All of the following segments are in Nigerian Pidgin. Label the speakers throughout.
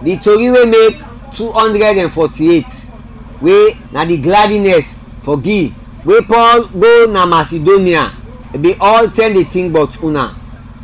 Speaker 1: the tori wey make two hundred and forty-eight wey na the gladness for give wey paul go na macedonia e bin all tell the thing but una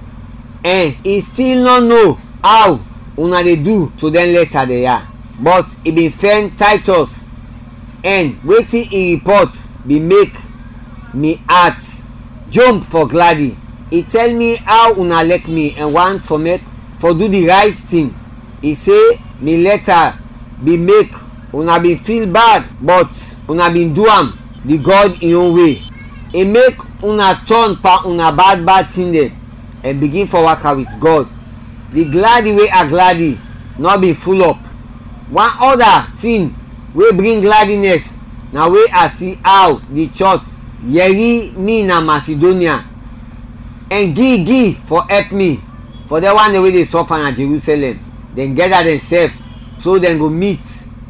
Speaker 1: and e still no know how una dey do to dem later dey yarn but e bin send titus and wetin e report bin make me heart jump for gladi e tell me how una like me and want for make for do the right thing e say me letter bin make una bin feel bad but una bin do am the god im own way e make una turn pa una bad bad thing dem and begin for waka with god the gladi wey i gladi no be full up one other thing wey bring gladness na wey i see how the church yeri me na macedonia and give give for help me for the one wey dey suffer na jerusalem dem gather themselves so dem go meet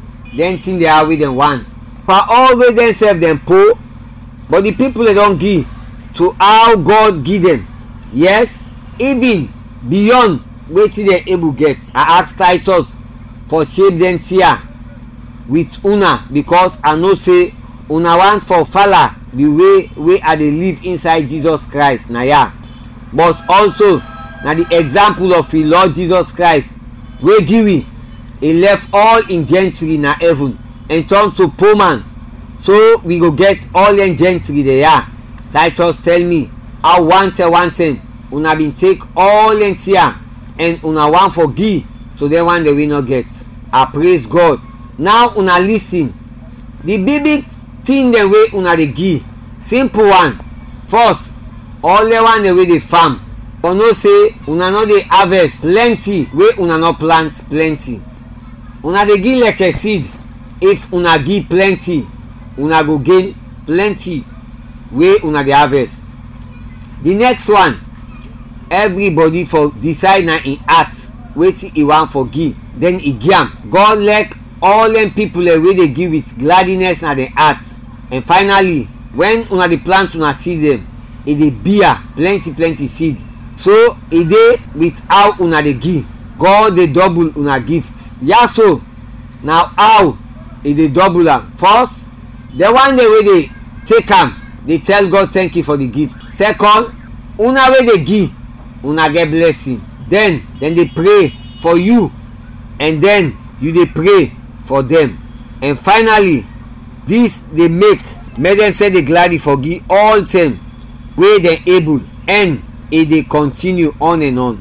Speaker 1: dem think dey how wey dem want for all wey dem sef dem poor but the people dey don give to how god give dem yes even beyond wetin dem able get i ask titus for shape dem tear with una because i know say una want for fala the way wey i dey live inside jesus christ na ya but also na the example of the lord jesus christ wey give we he left all im gentry na heaven and turn to poor man so we go get all dem gentry dey ya titus tell me how one ten one ten una bin take all dem tear and una wan for give to dem one dey wey no get i praise god now una lis ten the big big thing dem wey una dey give simple one first all the one dem wey dey farm for know say una no dey harvest plenty wey una no plant plenty una dey give like seed if una give plenty una go gain plenty wey una dey harvest the next one everybody for decide na im heart wetin e wan for give then e give am god like all dem people dem wey dey give with gladness na dem heart and finally when una dey plant una seed dem e dey bear plenty plenty seed so e dey with how una dey give god dey double una gift yaso na how e dey double am first the one day wey dey take am dey tell god thank you for the gift second una wey dey give una get blessing then dem dey pray for you and then you dey pray for them and finally this dey make make dem say dey gladly forgive all them wey dem able and e dey continue on and on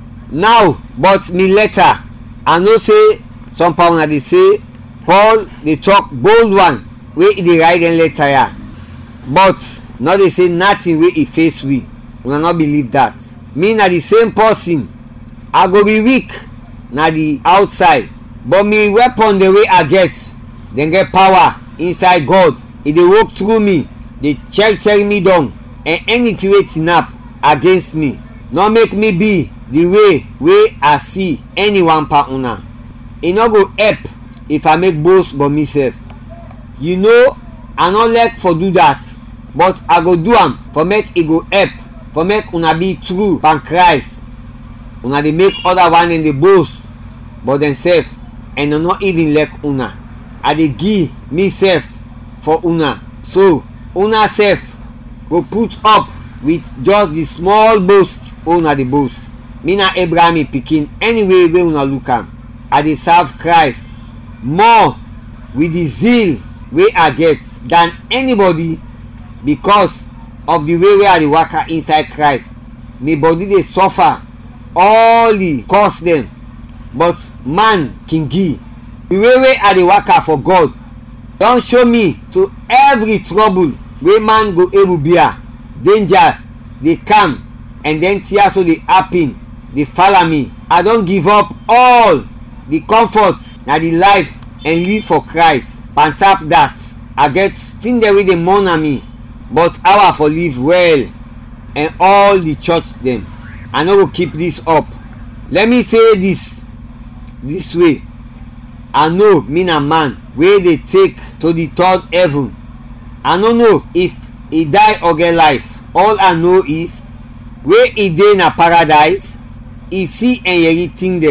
Speaker 1: now but me later i know say some part una dey say paul dey talk bold one wey e dey write dem later ya but no dey say nothing wey e face we una no believe that me na the same person i go be weak na the outside but me weapon the way i get dem get power inside god e dey work through me dey check check me down and anything wey snap against me no make me be the way wey i see anyone pa una e no go help if i make boast but me sef you know i no like for do that but i go do am for make e go help for make una be true pan christ una dey make other one dem dey boast but dem sef and no even like una i dey give me sef for una so una sef go put up with just the small boast wey una dey boast me na abraham pikin anyway wey una look am i dey serve christ more with the zeal wey i get than anybody because of the way wey i dey waka inside christ my body dey suffer all the cause dem but man king give the way wey i dey waka for god don show me to every trouble wey man go able bear danger dey calm and then tears so dey happen dey follow me i don give up all the comfort na the life and live for christ on top that i get thing dem wey dey mourn me but how i for live well and all the church dem i no go keep this up let me say this this way i know me na man wey dey take to the third heaven i no know if e die or get life all i know is wey e dey na paradise e see enyeri thing dem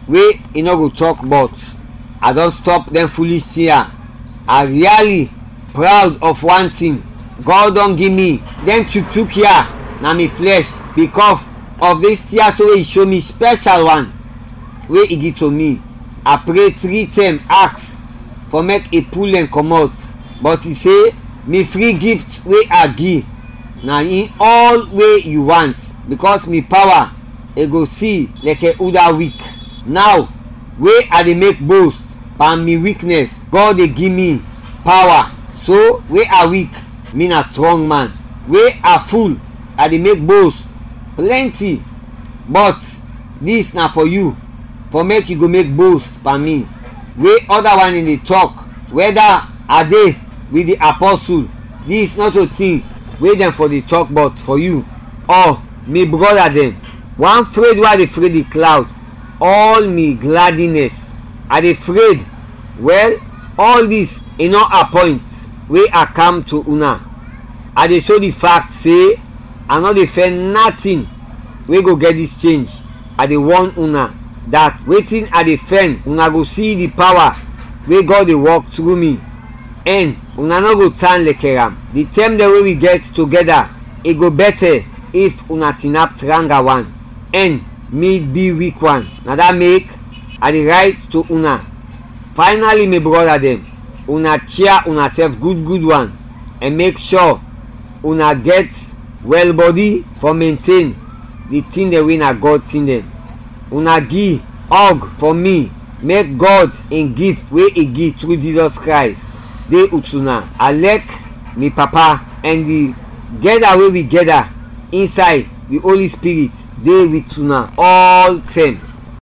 Speaker 1: wey e no go talk but i don stop dem foolish thing i really proud of one thing god don give me dem tuk-tuk here na me flesh because of this theatre wey e show me special one wey e give to me i pray three times ask for make e pull dem comot but e say me free gift wey i give na in all wey you want because me power e go see like a other weak now wey i dey make boast pan me weakness god dey give me power so wey i weak me na strong man wey i full i dey make boast plenty but this na for you for make you go make boast pan me wey other one in dey talk whether i dey with the apostle this not a thing wey dem for dey talk but for you or me brother dem one afraid wey i dey afraid the cloud all me gladness i dey afraid well all this e no appoint wey i come to una i dey show the fact say i no dey fear nothing wey go get this change i dey warn una that wetin i dey fear una go see the power wey god dey work through me and una no go turn like am the term dem wey we get together e go better if una tinap tranga one and me be weak one na that make i dey write to una finally my brother dem una cheer una sef good good one and make sure una get well body for maintain the thing dem wey na god thing dem una give hug for me make god im gift wey e give through jesus christ dey with una alek me papa and the gather wey we gather inside the holy spirit dey with una all time